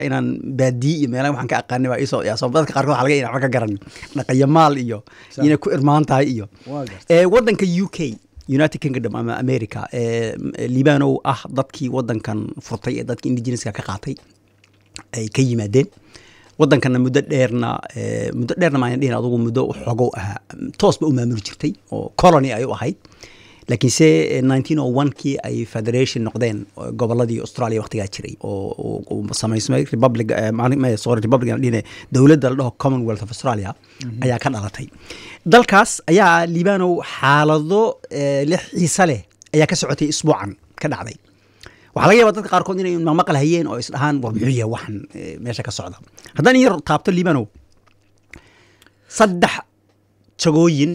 inaan baadiye iyo meelaha waxaan ka aqaanay baa iisoo yaa dadka qaarkood waxaa laga yahay waxba ka garan dhaqanyamaal iyo Sa- inay ku irmaan tahay iyo waa gartay ee wadanka u k united kingdom ama america ee libanow ah dadkii wadankan furtay ee dadkii indigenouska ka qaatay ay ka yimaadeen wadankana muddo dheerna ee, muddo dheerna maan dhihin adugu muddo xogow ahaa toosba u maamuli jirtay oo colony ay u ahayd laakiinse eh, 1901 kii ay federation noqdeen oo goboladii australia waqtigaa jiray oo oo- oo samaysmay republic eh, macni- ma- sorry republic aan dhihine dowladda la dhaho commonwealth of australia ayaa ka dhalatay dalkaas ayaa libanow xaalado eh, lix xiise leh ayaa ka socotay isbuucan ka dhacday waxaa laga yaabaa dadka qaarkood inay maqmaqal hayeen oo isdhahaan war muxuu yahay waxan eh, meesha ka socda haddaan in yar taabto libanow saddex jagooyin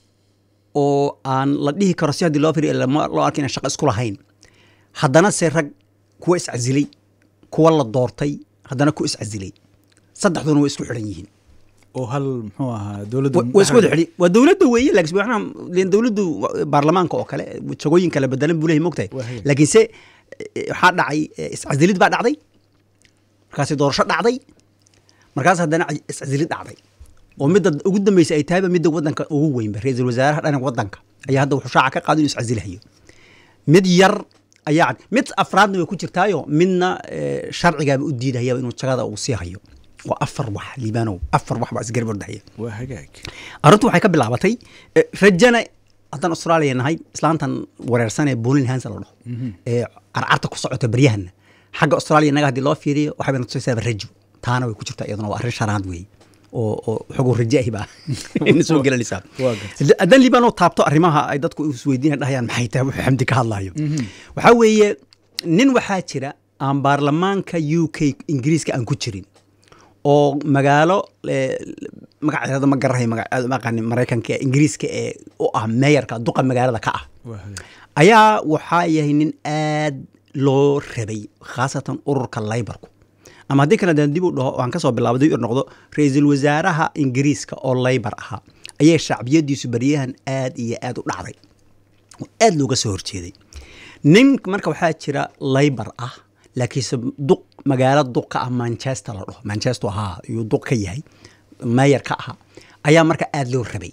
oo aan la dhihi karo si haddii loo firiyo lama- loo arka inaan shaqo isku lahayn haddana se rag kuwa iscasilay kuwa la doortay haddana ku iscasilay saddexduna way isku xidhan yihiin oo hal muxuu ahaa dowladda Wa- waa isku wada xidhi waa dowladda weeye laakiin waxna leen dowladdu wa- baarlamaanka oo kale jagooyin kala bedelan buu leeyahay mogtahay Waa hagaag. laakiinse eh, waxaa dhacay eh, iscasilid baa dhacday markaasi doorasho dhacday markaas haddana ci- iscasilid dhacday oo midda ugu dambeysa ay tahayba midda wadanka ugu weynba ra-iisul wasaaraha dhanka wadanka ayaa hadda wuxuu shaaca ka qaado inuu iscasilahayo mid yar ayaa cad mid afraadna way ku jirtaayo midna eh, sharcigaaba u diidahayaba inuu jagada uu sii hayo waa afar wax liibanow afar wax baa isgarab ordahaya waa hagaag arrintu waxay ka bilaabatay eh, rajana haddaan australia nahay islaantan wareersan ee bolin hansa la dhaho ee carcarta ku socota baryahana xagga australia inaga haddii loo fiiriyo waxay bayna tusaysaaba rajo taana way ku jirtaa iyaduna waa arrin shanaad weeye oo oo xogow rajo ahi baa ina soo gelanaysaa Waa gartay. Hadda- haddaan liibano taabto arrimaha ay dadku isweydiina dhahayaan maxay tahay wuxuu xamdi ka hadlayo waxaa weeye nin waxaa jira aan baarlamaanka u k ingiriiska aan ku jirin oo magaalo eh, magaceeda ma garahay maga- aad ma aqaanin maraykanka ee ingiriiska ee u ah meeyarka duqa magaalada ka ah waa hagaag ayaa waxaa yahay nin aad loo rabay khaasatan ururka laybarku ama haddii kale daan dib u dhaho waan kasoo bilaabay dib u noqdo ra-iisul wasaaraha ingiriiska oo laybar ahaa ayay shacbiyadiisu baryahan aad iyo aad u dhacday oo aad looga soo horjeeday nin marka waxaa jira laybar ah laakiinse duq magaalo duq ka ah manchester la dhaho manchester ahaa ayuu duq ka yahay mayor ka ahaa ayaa marka aad loo rabay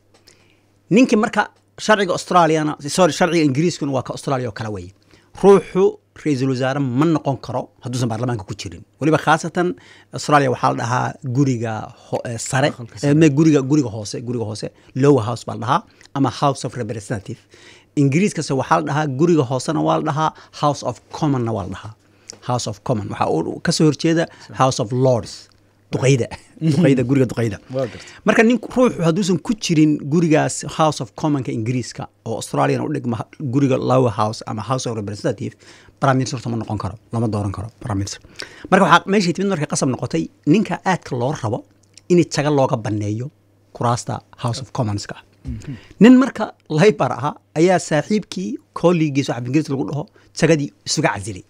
ninkii marka sharciga australiana sorry sharciga ingiriiskuna waa ka australia oo kale weeye ruuxu ra-iisul wasaare ma noqon karo hadduusan baarlamaanka ku jirin weliba khaasatan australia waxaa la dhahaa guriga ho- eh, sare Aqalka eh, sare. me- guriga guriga hoose guriga hoose lower house baa la dhahaa ama house of representative ingiriiskase waxaa la dhahaa guriga hoosena waa la dhahaa house of commonna waa la dhahaa house of common waxaa uu kasoo horjeeda house of lords duqayda duqayda guriga duqayda waa gartay marka nin ruuxu hadduusan ku jirin gurigaas house of commonka ingiriiska oo australian u dhigma guriga lower house ama house of representative prime minister ma noqon karo lama dooran karo prime minister marka waxaa meeshay timid markay qasab noqotay ninka aadka loo rabo in jaga looga baneeyo kuraasta house of commonska ah nin marka laybar ahaa ayaa saaxiibkii kolligiis waxa ingiriis lagu dhaho jagadii isuga casilay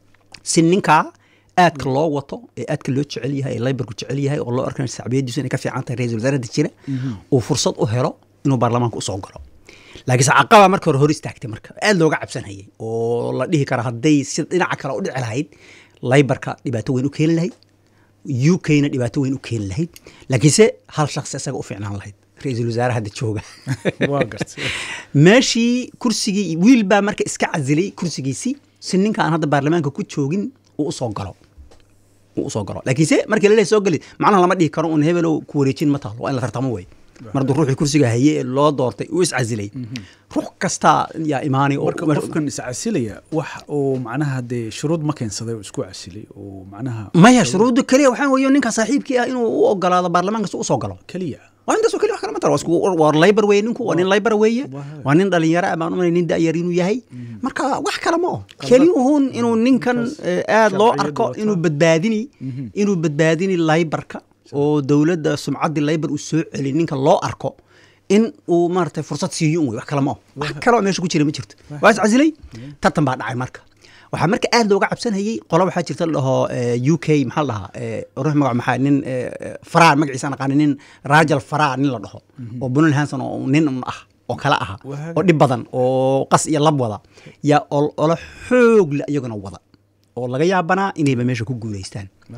si ninkaa aadka loo wato ee aadka loo jecel yahay ee laybarku jecel yahay oo loo arkayo shacbiyadiisu inay ka fiican tahay ra-isul wasaarada jira uu fursad u helo inuu baarlamaanka usoo galo laakiinse caqaba marka hore hor istaagtay marka aad looga cabsanayay oo la dhihi kara hadday si dhinaca kale u dhici lahayd laybarka dhibaato weyn u keeni lahayd u k-na dhibaato weyn u keeni lahayd laakiinse hal shakhsi isaga u fiicnaan lahayd ra-iisul wasaare hadda jooga waa gartay meeshii kursigii wiil baa marka iska casilay kursigiisii si ninka aan hadda baarlamaanka ku joogin uu usoo galo uu usoo galo laakiinse markii laleeyahay soo geli macnaha lama dhihi karo un hebelow ku wareejin ma taalo waa in la tartamo wey mar hadduu ruuxii kursiga haye ee loo doortay uu iscasilay ruux kastaa yaa imaanay oo marka qofkan iscasilaya wax uu macnaha dee shuruud ma keensaday oo isku casilay oo macnaha maya shuruudda keliya waxaa weeye ninka saaxiibkii ah inuu u ogolaado baarlamaanka si usoo galo keliya waa intaasoo keliya wax kale ma taro waa isku- waa laybar weeye ninku waa nin laybar weeye Waa. waa nin dhalinyaro ah baan umalay nin da'yar inuu yahay marka wax kale ma o keliyuhun inuu ninkan eh, aad loo sharciyadu arko wataa. inuu badbaadini inuu badbaadini laybarka oo dowladda sumcaddii laybar uu soo celi ninka loo arko in uu maaragtay fursad siiyo un wey wax kale ma o wax kale oo meesha ku jira ma jirto waa iscasilay tartan baa dhacay marka waxaa marka aad looga cabsanayay qola waxaa jirta la dhaho eh, u k maxaa la dhahaa eh, ruux magac maxaa nin eh, eh, faraa magaciisa aan aqaani nin rajal faraa nin la dhaho oo bunal hanson oo nin un ah oo kale aha Waa oo dhib badan oo qas iyo lab wada yaa ol- olo xoog le iyaguna wada oo laga yaabanaa inayba meesha ku guuleystaan